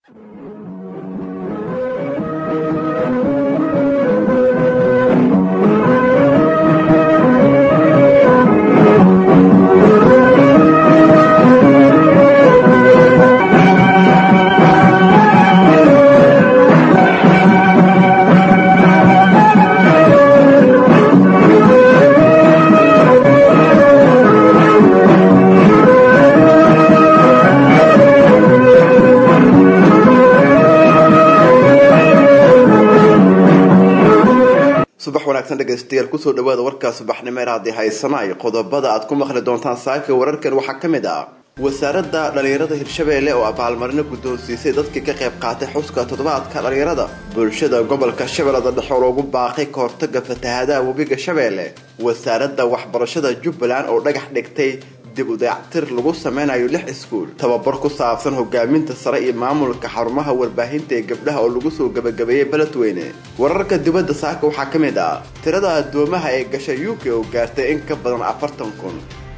subax wanaagsan dhegaystayaal kusoo dhawaada warkaa subaxnimo ee haddii haysanaay qodobada aad ku maqli doontaan saaka wararkan waxaa ka mid ah wasaaradda dhallinyarada hirshabeelle oo abaalmarino guddoonsiisay dadkii ka qayb qaatay xuska toddobaadka dhallinyarada bulshada gobolka shabeellada dhexe oo loogu baaqay ka hortaga fatahaadaha webiga shabeelle wasaaradda waxbarashada jubbaland oo dhagax dhigtay dib u dayactir lagu sameynayo lix iskuul tababar ku saabsan hogaaminta sare iyo maamulka xarumaha warbaahinta ee gabdhaha oo lagu soo gabagabeeyey beledweyne wararka dibadda saaka waxaa ka mid ah tirada addoomaha ee gasha u k oo gaartay in ka badan afartan kun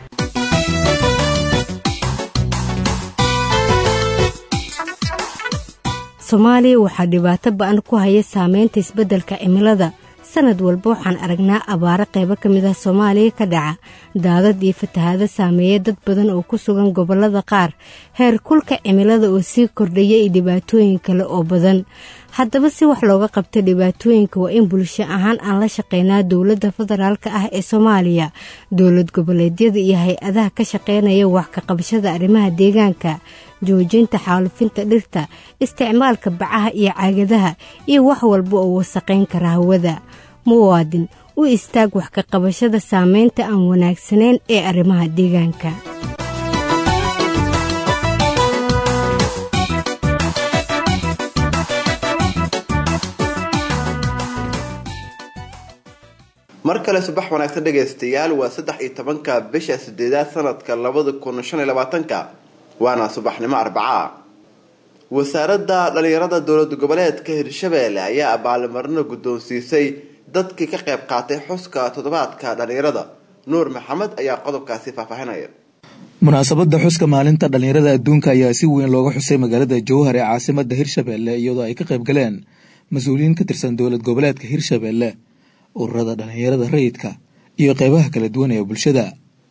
soomaaliya waxaa dhibaato ba-an ku haya saameynta isbeddelka cimilada sanad walba waxaan aragnaa abaaro qaybo ka mid ah soomaaliya ka dhaca daadad iyo fatahaado saameeya dad badan oo ku sugan gobollada qaar heer kulka cimilada oo sii kordhaya iyo dhibaatooyin kale oo badan haddaba si wax looga qabta dhibaatooyinka waa in bulsho ahaan aan la shaqeynaa dowladda federaalka ah ee soomaaliya dowlad goboleedyada iyo hay-adaha ka shaqeynaya wax ka qabashada arrimaha deegaanka joojinta xaalufinta dhirta isticmaalka bacaha iyo caagadaha iyo wax walba oo wasaqayn kara hawada muwaadin u istaag wax ka qabashada saameynta aan wanaagsanayn ee arrimaha deegaanka mar kale subax wanaagsan dhegaystayaal waa saddex iyo tobanka bisha sideedaad sanadka labada kun shan iyo labaatanka waana subaxnimo arbacaa wasaaradda dhallinyarada dowlad goboleedka hirshabeelle ayaa abaalmarino guddoonsiisay dadkii ka qayb qaatay xuska toddobaadka dhallinyarada nuur maxamed ayaa qodobkaasi faahfaahinaya munaasabadda xuska maalinta dhallinyarada adduunka ayaa si weyn looga xusay magaalada jowhar ee caasimada hirshabeelle iyadoo ay ka qayb galeen mas-uuliyiin ka tirsan dowlad goboleedka hirshabeelle ururada dhallinyarada rayidka iyo qeybaha kala duwan ee bulshada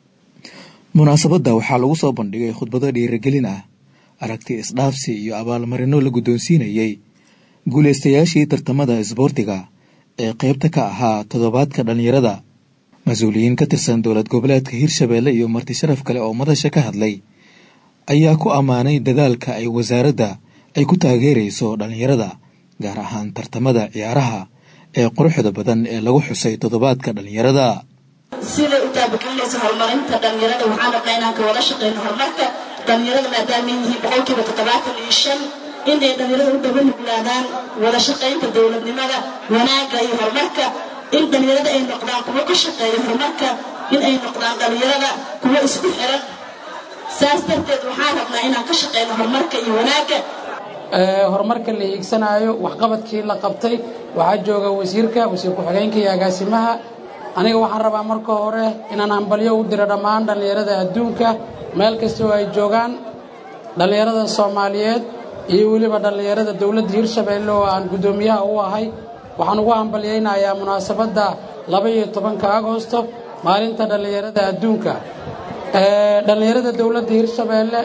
munaasabadda waxaa lagu soo bandhigay khudbado dhiirigelin ah aragti isdhaafsi iyo abaalmarino la guddoonsiinayey guulaystayaashii tartamada isboortiga ee qeybta ka ahaa toddobaadka dhallinyarada mas-uuliyiin ka tirsan dowlad goboleedka hirshabeelle iyo marti sharaf kale oo madasha ka hadlay ayaa ku ammaanay dadaalka ay wasaaradda ay ku taageerayso dhallinyarada gaar ahaan tartamada ciyaaraha ee quruxda badan ee lagu xusay toddobaadka dhallinyarada siday u taabagelinaysa horumarinta dhallinyarada waxaan rabnaa inaan ka wada shaqeyno horumarka dhallinyarada maadaama yihiin boqolkiiba toddobaatan iyo shan inay dhallinyarada u dhaba nuglaadaan wada shaqaynta dowladnimada wanaagga iyo horumarka in dhallinyarada ay noqdaan kuwo ka shaqeeya horumarka in ay noqdaan dhallinyarada kuwo isku xiran saas darteed waxaan rabnaa inaan ka shaqeyno horumarka iyo wanaagga horumarka la hiigsanaayo waxqabadkii la qabtay waxaa jooga wasiirka wasiir ku-xigeenka iyo agaasimaha aniga waxaan rabaa marka hore inaan hambalyo u diro dhammaan dhallinyarada adduunka meel kasta oo ay joogaan dhallinyarada soomaaliyeed iyo weliba dhallinyarada dowladda hirshabeelle oo aan guddoomiyaha u ahay waxaan ugu hambalyaynayaa munaasabadda laba iyo tobanka agosto maalinta dhallinyarada adduunka dhallinyarada dowladda hirshabeelle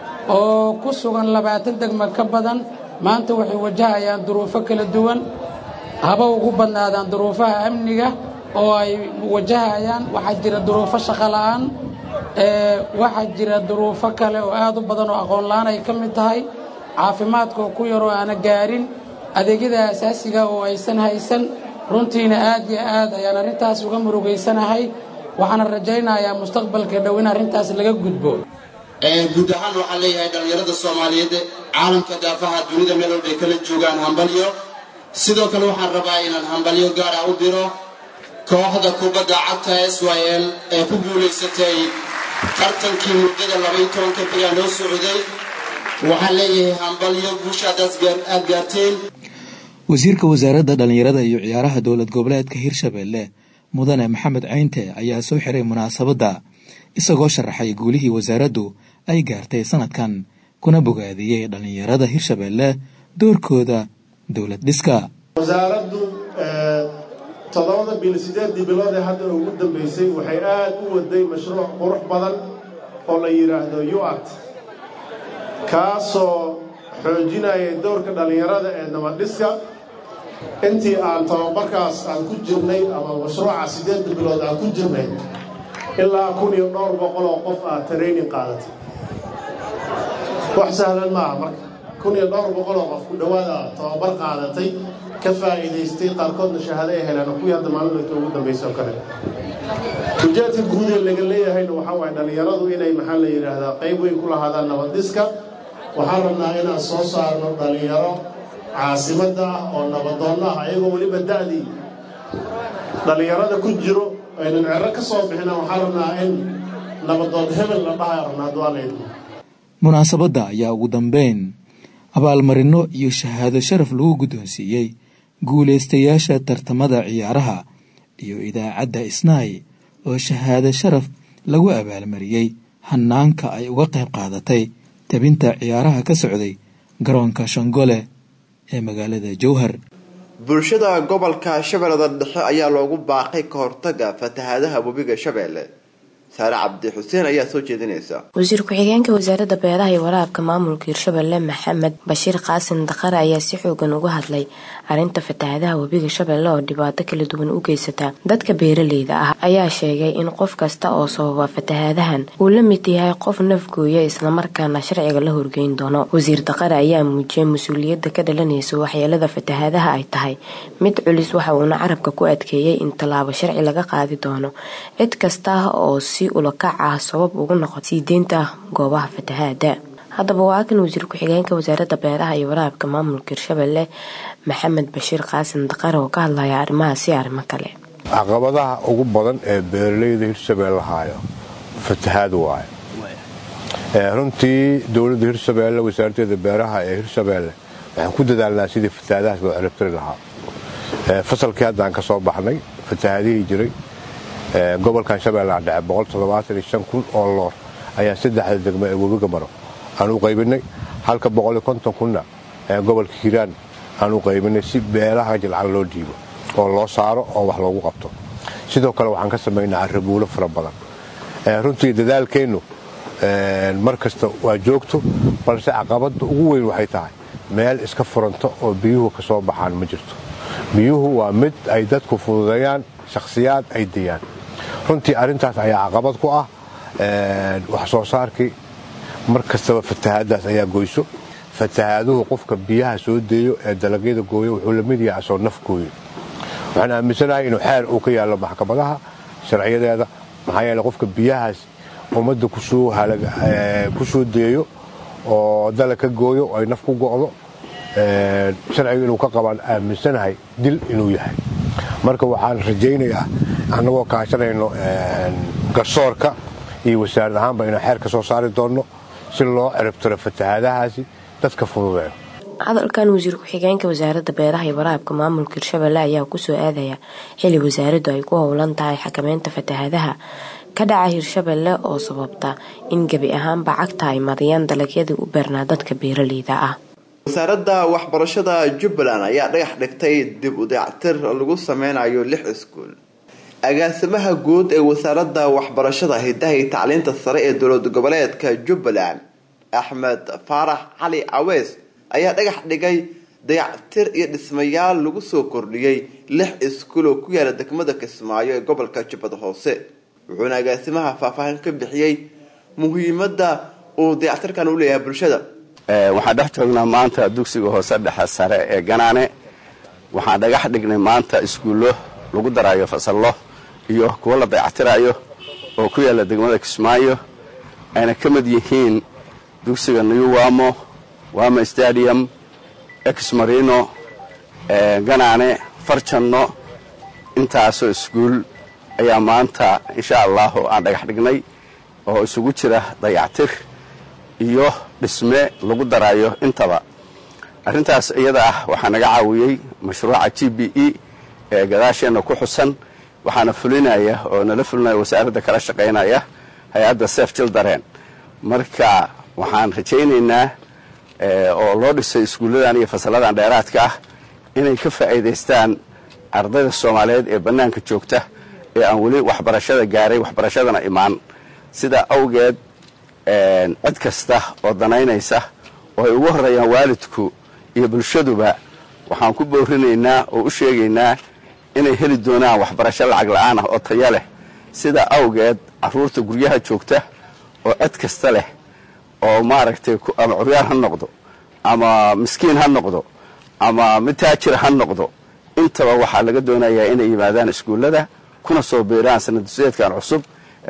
oo ku sugan labaatan degma ka badan maanta waxay wajahayaan duruufo kala duwan haba ugu badnaadaan duruufaha amniga oo ay wajahayaan waxaa jira duruufo shaqo la'aan waxaa jira duruufo kale oo aad u badan oo aqoon la'aan ay ka mid tahay caafimaadka oo ku yaroo aana gaarin adeegyada asaasiga oo aysan haysan runtiina aad iyo aad ayaan arrintaas uga murugaysanahay waxaana rajaynayaa mustaqbalka dhow in arrintaas laga gudbo guud ahaan waxaan leeyahay dhallinyarada soomaaliyeed caalamka daafaha dunida meel walbay kala joogaan hambalyo sidoo kale waxaan rabaa inaan hambalyo gaara u diro kooxda kubadda cagta s y l ee ku guulaysatay tartankii muddada labaiyo tobanka bigaa loo socday waxaan leeyahay hambalyo guushaadaas aad gaarteen wasiirka wasaaradda dhallinyarada iyo ciyaaraha dowlad goboleedka hirshabeelle mudane maxamed caynte ayaa soo xiray munaasabadda isagoo sharaxay guulihii wasaaraddu ay gaartay sanadkan kuna bogaadiyey dhallinyarada hirshabeelle doorkooda dowlad dhiska wasaaraddu toddobada bil siddeeddii bilood ee hadda ugu dambaysay waxay aad u waday mashruuc qurux badan oo la yidhaahdo yuart kaasoo xoojinaya dowrka dhallinyarada ee nabadhiska intii aan tababarkaas aan ku jirnay ama mashruuca siddeedda bilood aan ku jirnay ilaa kun iyo dhowr boqol oo qof aad training qaadatay wax sahlan maaha marka kun iyo dhowr boqol oo qof ku dhowaada tababar qaadatay ka faa'iidaystay qaarkoodna shahaado ay heleen oo kuwii hadda maalinta ugu dambaysa oo kale ujeedka guud ee laga leeyahayna waxaa waaye dhallinyaradu inay maxaa la yidhaahdaa qayb weyn ku lahaadaan nabadhiska waxaan rabnaa inaan soo saarno dhallinyaro caasimadda ah oo nabadoonna ah ayagoo weliba da'dii dhallinyarada ku jiro aynan cero ka soo bixina waxaan rabnaa in nabadoon hebel la dhahay rabnaa duaaleydmo munaasabadda ayaa ugu dambeyn abaalmarino iyo shahaado sharaf lagu guddoonsiiyey guulaystayaasha tartamada ciyaaraha iyo idaacadda isnaay oo shahaado sharaf lagu abaalmariyey hanaanka ay uga qayb qaadatay tabinta ciyaaraha ka socday garoonka shangole ee magaalada jowhar bulshada gobolka shabeellada dhexe ayaa loogu baaqay ka hortaga fatahaadaha webiga shabeelle saare cabdi xuseen ayaa soo jeedinaysa wasiir ku-xigeenka wasaaradda beeraha iyo waraabka maamulka hirshabelle maxamed bashiir qaasin daqare ayaa si xoogan uga hadlay arrinta fatahaadaha webiga shabeelle oo dhibaato kala duwan u geysata dadka beeraleyda ah ayaa sheegay in qof kasta oo sababa fatahaadahan uu la mid yahay qof nafgooya islamarkaana sharciga la horgeyn doono wasiir daqare ayaa muujiyay mas-uuliyadda ka dhalanaysa waxyeelada fatahaadaha ay tahay mid culis waxa uuna carabka ku adkeeyey in tallaabo sharci laga qaadi doono cid kasta oo si ulakac ah sabab ugu noqo sii deynta goobaha fatahaada haddaba waa kan wasiir ku-xigeenka wasaaradda beeraha iyo waraabka maamulka hirshabelle maxamed bashiir qaasin daqare oo ka hadlaya arrimahaas iyo arrimo kale caqabadaha ugu badan ee beeraleyda hirshabelle haayo fatahaad waayo runtii dowladda hirshabelle wasaaraddeeda beeraha ee hirshabelle waxaan ku dadaalnaa sidii fatahaadahaas loo ciribtiri lahaa fasalkii haddaan ka soo baxnay fatahaadihii jiray gobolkan shabeellaha dhexe kun oo loor ayaa saddexda degmo ee webiga maro aan u qaybinay halka kunna gobolka hiiraan aan u qaybinay si beelaha jilcan loo dhiibo oo loo saaro oo wax loogu qabto sidoo kale waxaan ka samaynaa arabuulo fara badan runtii dadaalkeennu mar kasta waa joogto balse caqabadda ugu weyn waxay tahay meel iska furanto oo biyuhu ka soo baxaan ma jirto biyuhu waa mid ay dadku fududeeyaan shakhsiyaad ay dayaan runtii arrintaas ayaa caqabad ku ah wax soo saarkii mar kastaba fatahaadaas ayaa goyso fatahaaduhu qofka biyaha soo deeyo ee dalagyada gooyo wuxuu la mid yahay asoo naf gooyo waxaan aaminsanahay inuu xeer uu ka yaallo maxkamadaha sharciyadeeda maxaa yeele qofka biyahaas ummadda ku soo deeyo oo dalag ka gooyo oo ay naf ku go'do sharciga inuu ka qabaan aaminsanahay dil inuu yahay marka waxaan rajaynayaa annagoo kaashanayno garsoorka iyo wasaarad ahaanba inaan xeer ka soo saari doonno si loo ciribtiro fatahaadahaasi dadka fududeeyo hadalkan wasiir ku-xigeenka wasaaradda beeraha iyo waraabka maamulka hirshabelle ayaa kusoo aadaya xili wasaaraddu ay ku howlan tahay xakameynta fatahaadaha ka dhaca hirshabelle oo sababta in gebi ahaanba cagta ay mariyaan dalagyadii u beernaa dadka beeraleyda ah wasaaradda waxbarashada jubbaland ayaa dhagax dhigtay dib u dayactir lagu sameynayo lix iskuul agaasimaha guud ee wasaaradda waxbarashada hidaha iyo tacliinta sare ee dowlad goboleedka jubbaland axmed faarax cali caweys ayaa dhagax dhigay dayactir iyo dhismayaal lagu soo kordhiyey lix iskuul oo ku yaala degmada kismaayo ee gobolka jubbada hoose wuxuuna agaasimaha faahfaahin ka bixiyey muhiimada uu dayactirkan u leeyahay bulshada waxaan dhex joognaa maanta dugsiga hoose dhexe sare ee ganaane waxaan dhagax dhignay maanta iskuullo lagu daraayo fasallo iyo kuwo la dayactirayo oo ku yaalla degmada kismaayo ayna ka mid yihiin dugsiga new wamo wamo stadium exmarino ganaane farjanno intaasoo iskuul ayaa maanta insha allahu aan dhagax dhignay oo isugu jira dayactir iyo dhisme lagu daraayo intaba arrintaas iyada ah waxaa naga caawiyey mashruuca g b e ee gadaasheenna ku xusan waxaana fulinaya oo nala fulinaya wasaaradda kala shaqaynaya hay-adda sef jildareen marka waxaan rajaynaynaa oo loo dhisay iskuulladan iyo fasalladan dheeraadka ah inay ka faa'iidaystaan ardayda soomaaliyeed ee bannaanka joogta ee aan weli waxbarashada gaaray waxbarashadana imaan sidaa awgeed cid kasta oo danaynaysa oo ay ugu horreeyaan waalidku iyo bulshaduba waxaan ku boorinaynaa oo u sheegaynaa inay heli doonaan waxbarasho lacag la'aan ah oo taya leh sidaa awgeed carruurta guryaha joogta oo cid kasta leh oo maaragtay ama curyaar ha noqdo ama miskiin ha noqdo ama mid taajir ha noqdo intaba waxaa laga doonayaa inay yimaadaan iskuullada kuna soo biiraan sanadduseedkan cusub ee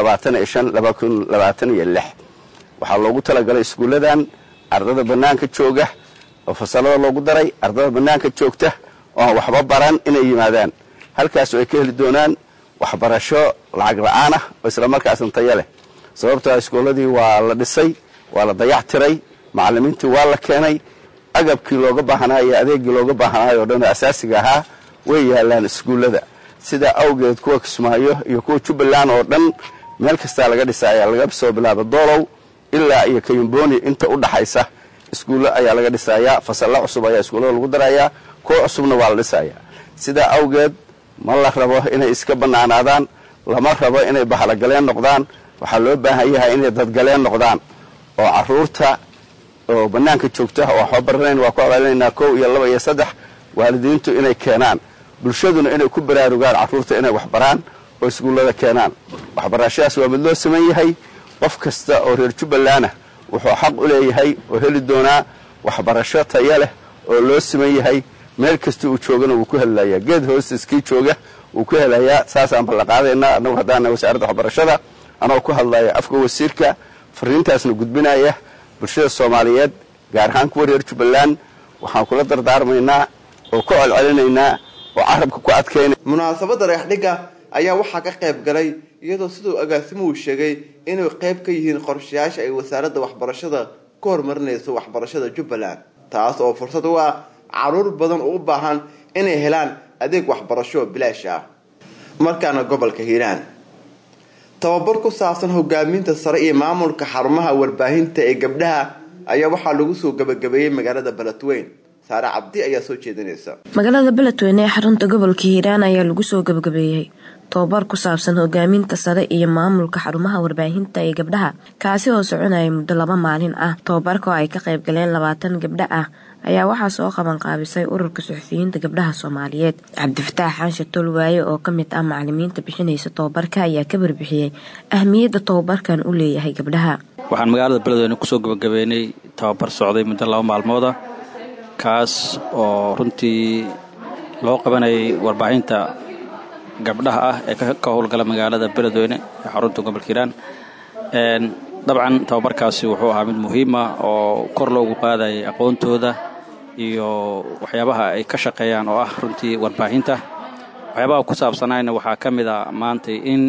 waxaa loogu talagalay iskuulladan ardada bannaanka jooga oo fasallada loogu daray ardada bannaanka joogta oo aan waxba baran inay yimaadaan halkaas oo ay ka heli doonaan waxbarasho lacag la'aan ah oo islamarkaasna taya leh sababtoo iskuulladii waa la dhisay waa la dayac tiray macallimiintii waa la keenay agabkii looga baahnaa iyo adeegii looga baahnaayo o dhan oo asaasiga ahaa way yaallaan iskuullada sidaa awgeed kuwa kismaayo iyo kuwa jubbaland oo dhan meel kastaa laga dhisaaya laga soo bilaabo doolow ilaa iyo kayumbooni inta u dhaxaysa iskuullo ayaa laga dhisayaa fasalla cusub ayaa iskuullada lagu darayaa kuwa cusubna waa la dhisayaa sidaa awgeed ma la rabo inay iska bannaanaadaan lama rabo inay bahalagaleen noqdaan waxaa loo baahan yahay inay dadgaleen noqdaan oo carruurta oo bannaanka joogta oo waxba baranayn waa ku abaalinaynaa kow iyo laba iyo saddex waalidiintu inay keenaan bulshaduna inay ku baraarugaan carruurta inay waxbaraan oo iskuullada keenaan waxbarashadaas waa mid loo saman yahay qof kasta oo reer jubbalandah wuxuu xaq u leeyahay oo heli doonaa waxbarasho taya leh oo loo siman yahay meel kasta uu joogana wuu ku helayaa geed hoostiskii jooga wuu ku helayaa saasaan ballanqaadaynaa annagu haddaana wasaaradda waxbarashada anagoo ku hadlaya afka wasiirka fariintaasna gudbinaya bulshada soomaaliyeed gaar ahaan kuwa reer jubbaland waxaan kula dardaarmaynaa oo ku celcelinaynaa oo carabka ku adkaynay munaasabadda dhagaxdhigga ayaa waxaa ka qayb galay iyadoo siduu agaasimuhu sheegay inay qayb ka yihiin qorshayaasha ay wasaaradda waxbarashada ku horumarinayso waxbarashada jubbaland taas oo fursad u ah caruur badan oo u baahan inay helaan adeeg waxbarasho bilaash ah markaana gobolka hiiraan tababar ku saabsan hogaaminta sare iyo maamulka xarumaha warbaahinta ee gabdhaha ayaa waxaa lagu soo gabagabeeyey magaalada beledweyn saare cabdi ayaa soo jeedinaysa magaalada beledweyne ee xarunta gobolka hiiraan ayaa lagu soo gabagabeeyey tobabar ku saabsan hogaaminta sare iyo maamulka xarumaha warbaahinta ee gabdhaha kaasi oo soconaya muddo laba maalin ah tobabarka oo ay ka qayb galeen labaatan gabdho ah ayaa waxaa soo qaban qaabisay ururka suxufiyiinta gabdhaha soomaaliyeed cabdifataax xaanshe tolwaaye oo ka mid ah macalimiinta bixinaysa tobabarka ayaa ka warbixiyey ahmiyadda tobabarkan u leeyahay gabdhaha waxaan magaalada beledweyne kusoo gabagabeynay tababar socday muddo laba maalmooda kaas oo runtii loo qabanayay warbaahinta gabdhaha ah ee ka howlgala magaalada beledweyne ee xarunta gobolka hiiraan dabcan tababarkaasi wuxuu ahaa mid muhiim ah oo kor loogu qaadayay aqoontooda iyo waxyaabaha ay ka shaqeeyaan oo ah runtii warbaahinta waxyaabaha ku saabsanayna waxaa ka mid a maantay in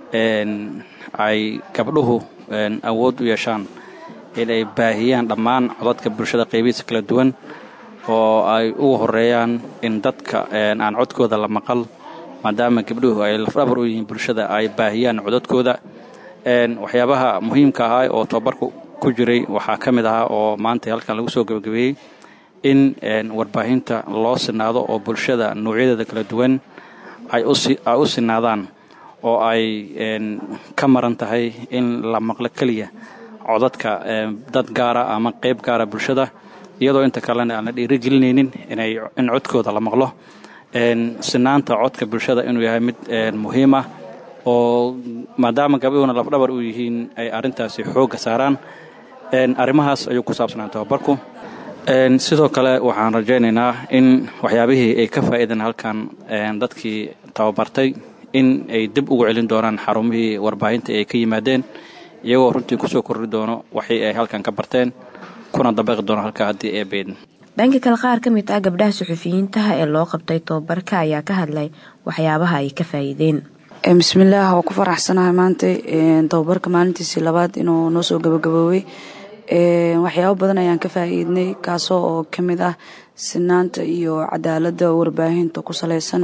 ay gabdhuhu awood u yeeshaan in ay baahiyaan dhammaan codadka bulshada qaybihiisa kala duwan oo ay ugu horeeyaan in dadka aan codkooda la maqal maadaama gabdhuhu ay lafdhabar u yihiin bulshada ay baahiyaan codadkooda waxyaabaha muhiimka ahaa oo tababarku ku jiray waxaa ka mid ahaa oo maanta halkan lagu soo gebagabeeyey in warbaahinta loo sinaado oo bulshada noocyadeeda kala duwan ay u sinaadaan oo ay ka maran tahay in la maqlo keliya codadka dad gaara ama qayb gaara bulshada iyadoo inta kalena aan la dhiirigelinaynin in codkooda la maqlo sinaanta codka bulshada inuu yahay mid muhiim ah oo maadaama gabdhuhuna lafdhabar u yihiin ay arrintaasi xoogga saaraan arrimahaas ayuu ku saabsanaa tababarku sidoo kale waxaan rajaynaynaa in waxyaabihii ay ka faa'iideen halkan dadkii tababartay in ay dib ugu celin doonaan xarumihii warbaahinta ay ka yimaadeen iyagoo runtii kusoo korri doono waxii ay halkan ka barteen kuna dabaqi doono halkaa haddii ee beedin dhanka kale qaar ka mid ah gabdhaha suxufiyiintaha ee loo qabtay tababarka ayaa ka hadlay waxyaabaha ay ka faa'iideen bismillaah waa ku faraxsanahay maanta tababarka maalintiisii labaad inuu noo soo gabagaboowey waxyaabo badan ayaan ka faa'iidnay kaasoo oo ka mid ah sinaanta iyo cadaaladda warbaahinta ku salaysan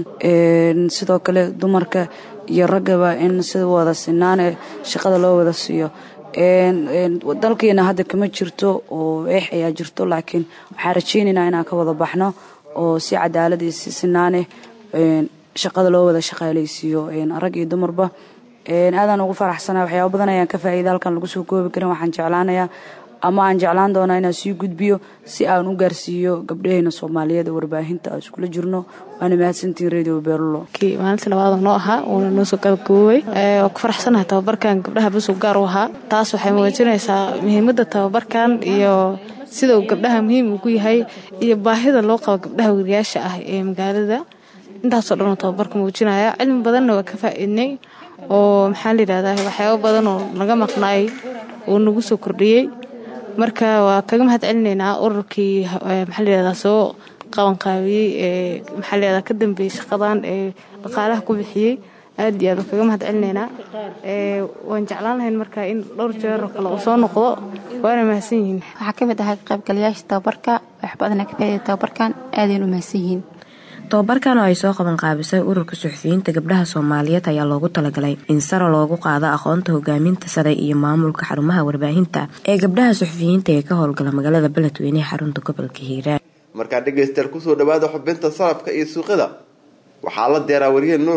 sidoo kale dumarka iyo raggaba in si wada sinaane shaqada loo wada siiyo dalkiina hadda kama jirto oo eex ayaa jirto laakiin waxaan rajeynaynaa inaan ka wada baxno oo si cadaalad iyo si sinaaneh shaqada loo wada shaqaalaysiiyo rag iyo dumarba aadaan ugu faraxsanaa waxyaaba badan ayaan ka faa'iida halkan lagu soo koobi karin waxaan jeclaanayaa ama aan jeclaan doonaa inaan sii gudbiyo si aan u gaarsiiyo gabdhaheena soomaaliyeed ee warbaahinta aan iskula jirno waana mahadsantiin radio beerulo maalinta labaad noo ahaa uuna noo soo gabagaboobay waa ku faraxsanahay tababarkan gabdhaha basug gaar u ahaa taas waxay muujinaysaa muhiimadda tababarkan iyo sida uu gabdhaha muhiim ugu yahay iyo baahida loo qabo gabdhaha wariyaasha ah ee magaalada intaasoo dhan oo tababarka muujinaya cilmi badanna waa ka faa'iidnay oo maxaa layidhahdaa waxyaabo badan oo naga maqnaay uu nagu soo kordhiyey marka waa kaga mahad celinaynaa ururkii maxaa layidhahdaa soo qabanqaabiyey ee maxaa layidhahdaa ka dambeeyey shaqadan ee dhaqaalaha ku bixiyey aad iyo aad waa kaga mahad celinaynaa waan jeclaan lahayn marka in dhowr jeer oo kale uu soo noqdo waana mahadsan yihiin waxaa ka mid ahaa ka qaybgalayaasha tababarka wax badana ka faa'iida tababarkan aadaynu mahadsan yihiin tababarkan oo ay soo qaban qaabisay ururka suxufiyiinta gabdhaha soomaaliyeed ayaa loogu talagalay in sare loogu qaado aqoonta hogaaminta sare iyo maamulka xarumaha warbaahinta ee gabdhaha suxufiyiinta ee ka howlgala magaalada beledweyne ee xarunta gobolka hiiraan markaa dhegaystayaal kusoo dhawaada xubinta salabka iyo suuqyada waxaa la deeraa wariye nuur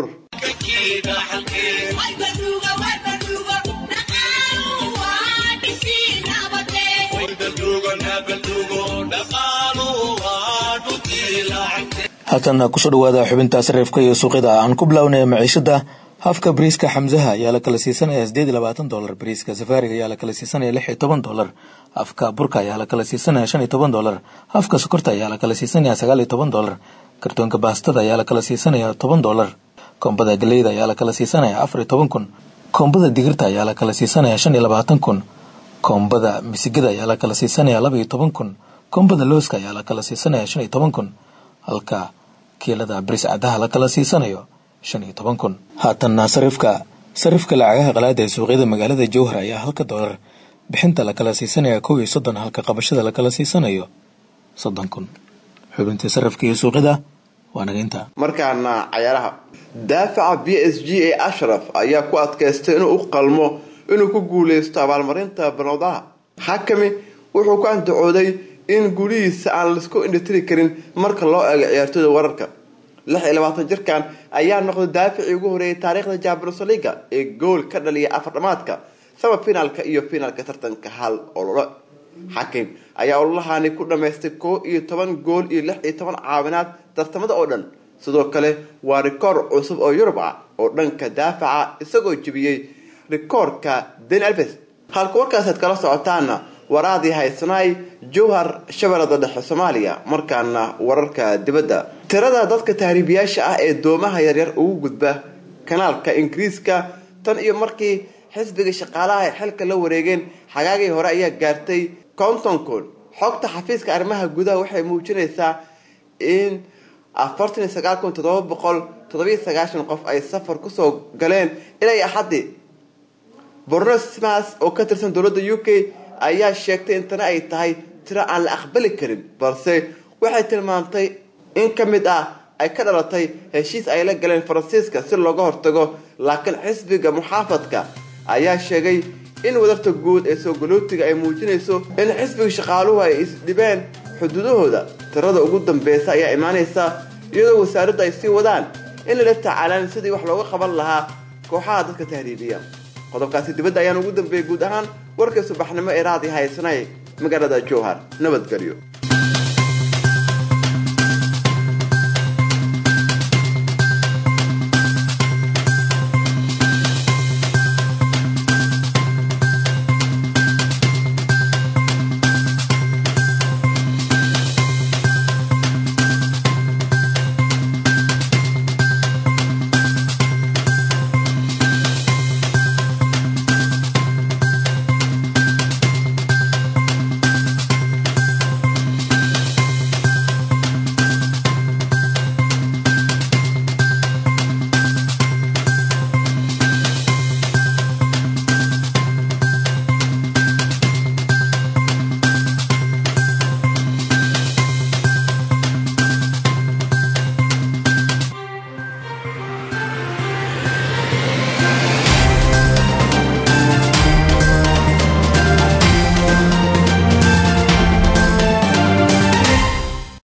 halkan kusoo dhawaada xubinta sarifka iyo suuqyada aan ku bilownay maciishada hafka bariiska xamsaha ayaa la kala siisanaya sideed iyo labaatan dolar bariiska safaariga ayaa la kala siisanaya lix iyo toban dolar hafka burka ayaa la kala siisanaya shan iyo toban dolar hafka sokorta ayaa la kala siisanaya sagaal iyo toban dolar kartoonka baastada ayaa la kala siisanaya toban dolar koombada galeyda ayaa la kala siisanaya afar iyo toban kun koombada digirta ayaa la kala siisanaya shan iyo labaatan kun koombada misigada ayaa la kala siisanaya laba iyo toban kun koombada looska ayaa la kala siisanaya shan iyo toban kun halka kiilada baris cadaha la kala siisanayo shan iyo toban kun haatanna sarifka sarifka lacagaha qalaada ee suuqyada magaalada jowhar ayaa halka dolar bixinta la kala siisanaya kow iyo soddon halka qabashada la kala siisanayo soddon kun xubintii sarifka iyo suuqyada waa naga intaa markaana cayaaraha daafaca b s g ee ashraf ayaa ku adkaystay inuu u qalmo inuu ku guuleysto abaalmarinta banowdaha xakami wuxuu ku andacooday in gulihiisa aan laisku indhitiri karin marka loo eego ciyaartooyda wararka lix iyo labaatan jirkan ayaa noqday daaficii ugu horeeyay taariikhda jabros liga ee gool ka dhaliya afar dhamaadka sama finaalka iyo finaalka tartanka hal ololo xakim ayaa ololahani ku dhamaystay koo iyo toban gool iyo lix iyo toban caawinaad tartamada oo dhan sidoo kale waa rikoor cusub oo yurub ah oo dhanka daafaca isagoo jebiyey rikoorka den alves halka warkaasaad kala socotaana waraadii haysanaay jowhar shabeellada dhexe soomaaliya markaana wararka dibadda tirada dadka tahriibiyaasha ah ee doomaha yaryar ugu gudba kanaalka ingiriiska tan iyo markii xisbiga shaqaalaha ay xilka la wareegeen xagaagii hore ayaa gaartay konton kun xogta xafiiska arrimaha gudaha waxay muujinaysaa in afartan iyo sagaal kun toddoba boqol toddobiyo sagaashan qof ay safar kusoo galeen ilaa axadii bornosmas oo ka tirsan dowladda u k ayaa sheegtay in tani ay tahay tiro aan la aqbali karin balse waxay tilmaamtay in ka mid ah ay ka dhalatay heshiis ay la galeen faransiiska si looga hortago laakiin xisbiga muxaafadka ayaa sheegay in wadarta guud ee soo galootiga ay muujinayso in xisbiga shaqaaluhu ay isdhibeen xuduudahooda tirada ugu dambeysa ayaa imaanaysa iyadoo wasaaraddu ay sii wadaan in lala tacaalaan sidii wax looga qaban lahaa kooxaha dadka tahriibiya qodobkaasi dibadda ayaan ugu dambeeyey guud ahaan warkii subaxnimo ee raadi haysanay magaalada jowhar nabadgelyo